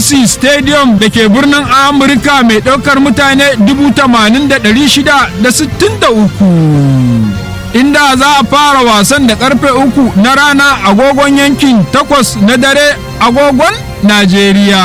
Messi Stadium da ke birnin Amurka mai ɗaukar mutane 80,663. Inda za a fara wasan da karfe uku na rana agogon yankin takwas na dare agogon Najeriya.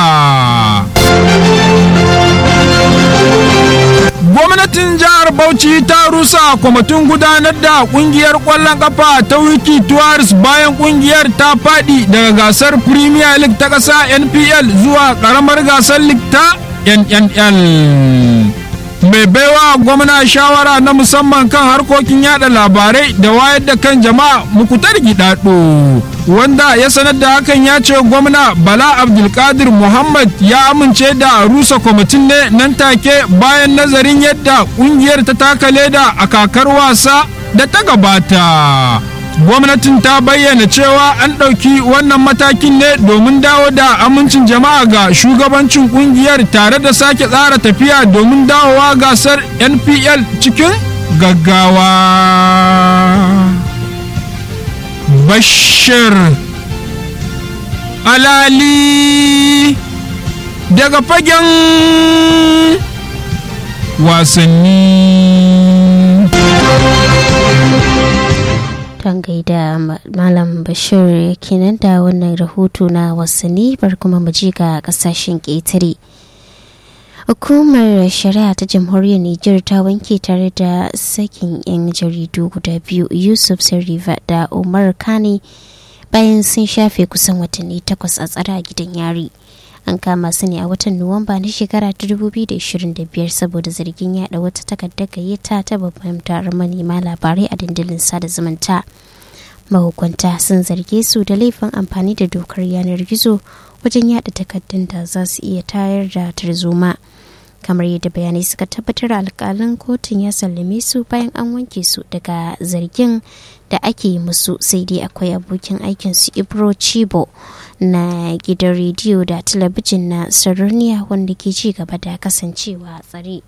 gwamnatin jihar bauchi ta rusa kwamitin gudanar da kungiyar kwallon kafa ta wiki tours bayan kungiyar ta fadi daga gasar premier league ta ƙasa npl zuwa ƙaramar gasar league ta nnl mai baiwa gwamna shawara na musamman kan harkokin yada labarai da wayar da kan jama'a mukutar gidado wanda ya sanar da hakan ya ce gwamna bala abdulkadir muhammad ya amince da rusa kwamitin ne nan take bayan nazarin yadda kungiyar ta taka leda a kakar wasa da ta gabata gwamnatin ta bayyana cewa an ɗauki wannan matakin ne domin dawo da amincin jama'a ga shugabancin kungiyar tare da sake tsara tafiya domin dawowa gasar npl cikin gaggawa bashir alali daga fagen wasanni Don gaida Malam Bashir kenan da wannan rahoto na wasanni bar kuma mu ji ga kasashen ƙetare. Hukumar shari'a ta jamhuriyar Nijar ta wanke tare da sakin 'yan jaridu guda biyu Yusuf Sariva da Umar Kane bayan sun shafe kusan watanni takwas a tsara a gidan yari. An kama su ne a watan Nuwamba na shekara ta 2025 saboda zargin yada wata takardar gayyata ta babban taron manema labarai a dandalin sada zumunta. Mahukunta sun zarge su da laifin amfani da dokar yanar gizo wajen yada takardun da za su iya tayar da tarzoma. kamar yadda bayanai suka tabbatar alkalin kotun ya sallame su bayan an wanke su daga zargin da ake musu sai dai akwai abokin aikinsu ibro chibo na gidan rediyo da talabijin na sarauniya wanda ke ci gaba da kasancewa tsare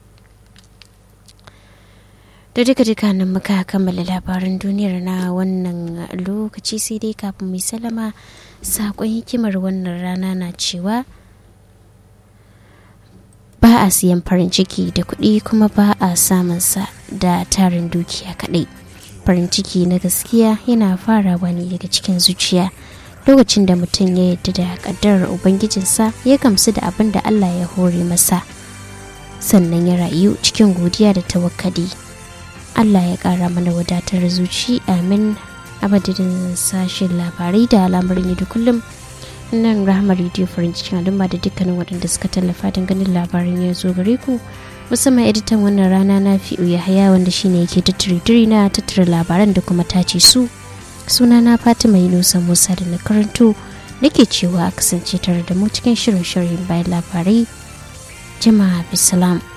da duka duka nan muka kammala labaran duniyar na wannan lokaci sai dai kafin mai salama saƙon hikimar wannan rana na cewa ba a siyan farin ciki da kuɗi kuma ba a samun sa da tarin dukiya kaɗai farin ciki na gaskiya yana farawa ne daga cikin zuciya lokacin da mutum ya yarda da ƙaddarar ubangijinsa ya gamsu da abin da allah ya hore masa sannan ya rayu cikin godiya da tawakkali allah ya ƙara mana wadatar zuci amin abadin sashen labarai da al'amarin da kullum nan rahama rediyo farin cikin al'umma da dukkanin waɗanda suka tallafa don ganin labarin ya zo gare ku musamman editan wannan rana na fi ya haya wanda shine yake tattare na tattara labaran da kuma tace su suna na fatima yunusa musa da na karanto nake cewa a kasance tare da mu cikin shirin shirin bayan labarai jama'a bisalam